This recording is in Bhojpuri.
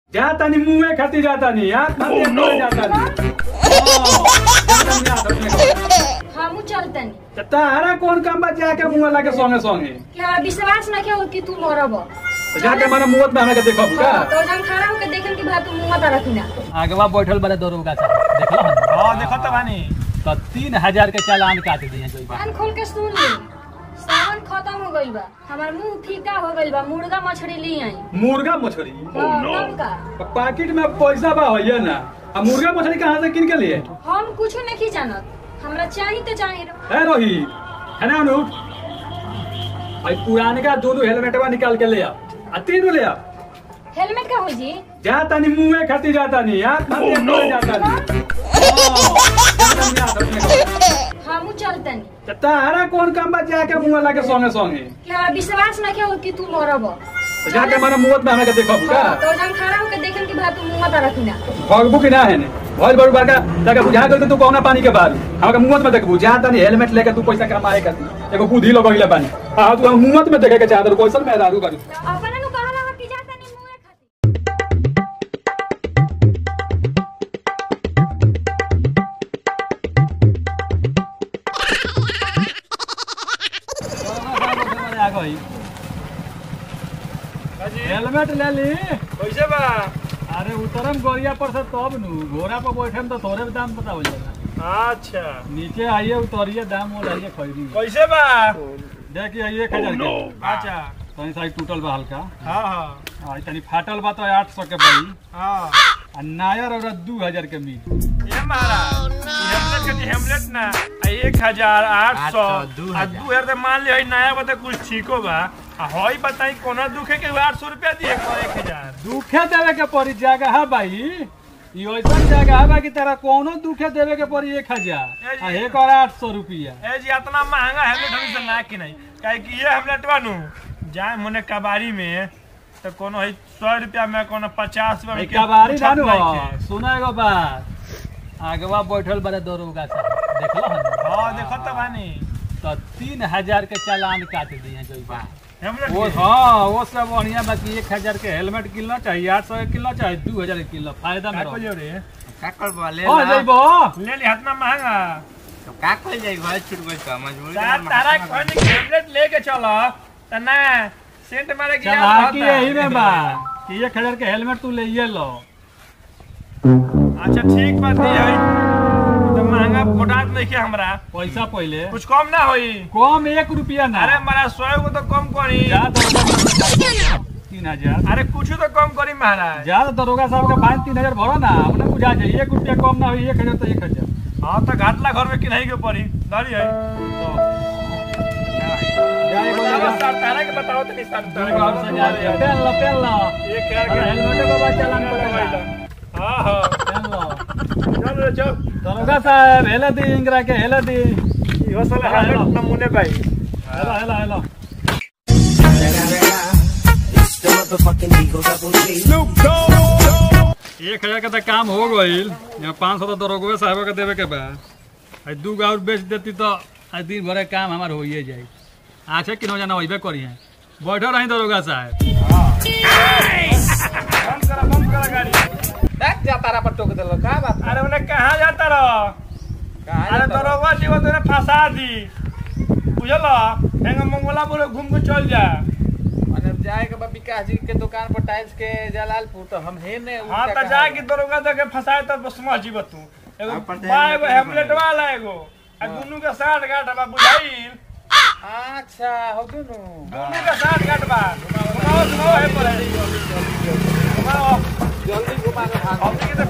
जाता नहीं मुंह खाती जाता नहीं यार खाती oh, जाता नहीं जाता नहीं आता अपने हमू चलतनी को। तारा कौन काम बा जाके मुंह लगे सोंगे सोंगे क्या विश्वास न के कि तू मरब तो जाके माने मुंह में हमें के देखो का तो जन खड़ा होके देखें कि भाई तू मुंह तारा कि ना आगवा बैठल बड़े दरोगा साहब देखलो हन हाँ देखो तो बानी तो तीन हजार के चालान काट दिए जोई बा कान खोल के सुन ली सावन खत्म हो गइल बा हमार मुंह फीका हो गइल बा मुर्गा मछली ली आई मुर्गा मछली हाँ, तब का पैकेट में पैसा बा होइए ना अब मुर्गा मछली कहाँ से किन के लिए हम कुछ नहीं जानत हमरा चाही तो चाही रो है रोहित है ना अनुप भाई पुराने का दोनों हेलमेटवा निकाल के ले आ आ तीनों ले आ हेलमेट का हो जी जाता नहीं मुंह खाती जाता नहीं यार खाती oh, जाता नहीं जाता नहीं आता अपने को। हमू चलतनी तो तारा कौन काम बा जाके मुंह लगे सोंगे सोंगे क्या विश्वास न के कि तू मरब तो जाके माने मुंह में हमें के देखो का तो जन खड़ा होके देखें कि भाई तू मुंह तारा कि ना भगबू की ना है ने बहुत बड़ू बड़का जाके बुझा गल तू कौना पानी के बाद हमके मुंह में देखबू जाता नहीं हेलमेट लेके तू पैसा कमाए करती एगो बुद्धि लगइले पानी हां तू हम मुंह में देखे के चाहत कैसन में दारू करू अपना नु कहला कि जाता नहीं मुंह खाती आ गई हेलमेट ले ली कैसे बा अरे उतरम गोरिया पर से तब नु घोड़ा पर बैठे तो थोड़े भी दाम बताओ जाना अच्छा नीचे आइए उतरिए दाम वो लाइए खरीदी कैसे बा देखिए आइए एक हजार के अच्छा तनी साइड टूटल बा हल्का हाँ हाँ आ तनी फाटल बा तो आठ सौ के पड़ी हाँ आ नायर और दू हजार के मिल ये महाराज हेमलेट के हेमलेट ना आ एक हजार आठ सौ आ दू हजार तो मान लियो नया बता कुछ ठीको बा आ हई बताई कोना दुखे के आठ सौ रुपया दिए को एक हजार दुखे देवे के पड़ी जगह भाई ई ऐसा जगह बा कि तेरा कोनो दुखे देवे के पड़ी एक हजार आ एक और आठ सौ रुपया ए जी इतना महंगा हेमलेट हम से ना कि नहीं काहे कि ये हेमलेट बानू जाए मने कबाड़ी में तो कोनो है सौ रुपया में कोनो पचास रुपया में एक बारी छत जानू नहीं के। सुना एगो बात आगवा बैठल बड़े दरोगा साहब देखलो हन हाँ देखो तो बानी तो तीन हजार के चालान काट दिए जोई बा हेमलेट वो के। हाँ वो सब बढ़िया बाकी एक हजार के हेलमेट किनना चाहिए आठ सौ के किनना चाहिए दू हजार के किनना फायदा में का रहो कहियो रे का करबो ले हाँ ला। जइबो ले ली इतना महंगा तो का कइल जाई भाई छूट गइल का मजबूरी तार तारा कहनी कि हेमलेट लेके चलो त ना सेंट मारे की चालाकी यही में बा कि एक हजार के हेलमेट तू ले लो अच्छा ठीक बात ये है तो महंगा फोटात नहीं के हमरा पैसा पहले कुछ कम ना होई कम एक रुपया ना अरे हमारा सौ को तो कम करी जा दरोगा तीन हजार अरे कुछ तो कम करी महाराज जा तो दरोगा साहब का फाइन तीन हजार भरो ना अपने बुझा जाए एक रुपया कम ना हो एक हजार तो एक हजार हाँ तो घाटला घर में किनाई के पड़ी धरी है जा एगो बताओ लगा। सर तारा के बताओ तो नहीं सर तारा दरोगा के से जा बताओ। पेन लो पेन लो ये क्या अरे हेलमेट को बा चालान कटेगा हाँ हाँ पेन लो चल रे चल दरोगा साहब हेले दी इंगरा के हेले दी यो साला हेलमेट नमूने भाई हेलो हेलो हेलो एक हजार का तो काम हो गईल यहाँ पाँच सौ तो दरोगा साहब के देवे के बा आ दू गो और बेच देती तो आज दिन भर के काम हमार होइए जाए आछे किनो जाना वही करी है बैठो रही दरोगा साहब बंद करा बंद करा गाड़ी देख जा तारा पर टोक देलो का बात अरे उन्हें कहाँ जाता रहो का अरे दरोगा जी वो तूने फंसा दी बुझल हेंगा मंगोला बोले घूम के चल जा माने जाए के बा विकास जी के दुकान पर टाइल्स के जलालपुर तो हम हे ने हाँ तो जा कि दरोगा दे के फंसाए तो समझ जीव तू एगो हाँ, पर ध्यान बा नहीं एगो करे हेमलेट वाला एगो आ दुनू के साठ गांठ बा बुझाइल अच्छा हो दुनु दुनू के साठ गांठ बा घुमाओ घुमाओ हे पर घुमाओ जल्दी घुमा के भाग हमनी के तो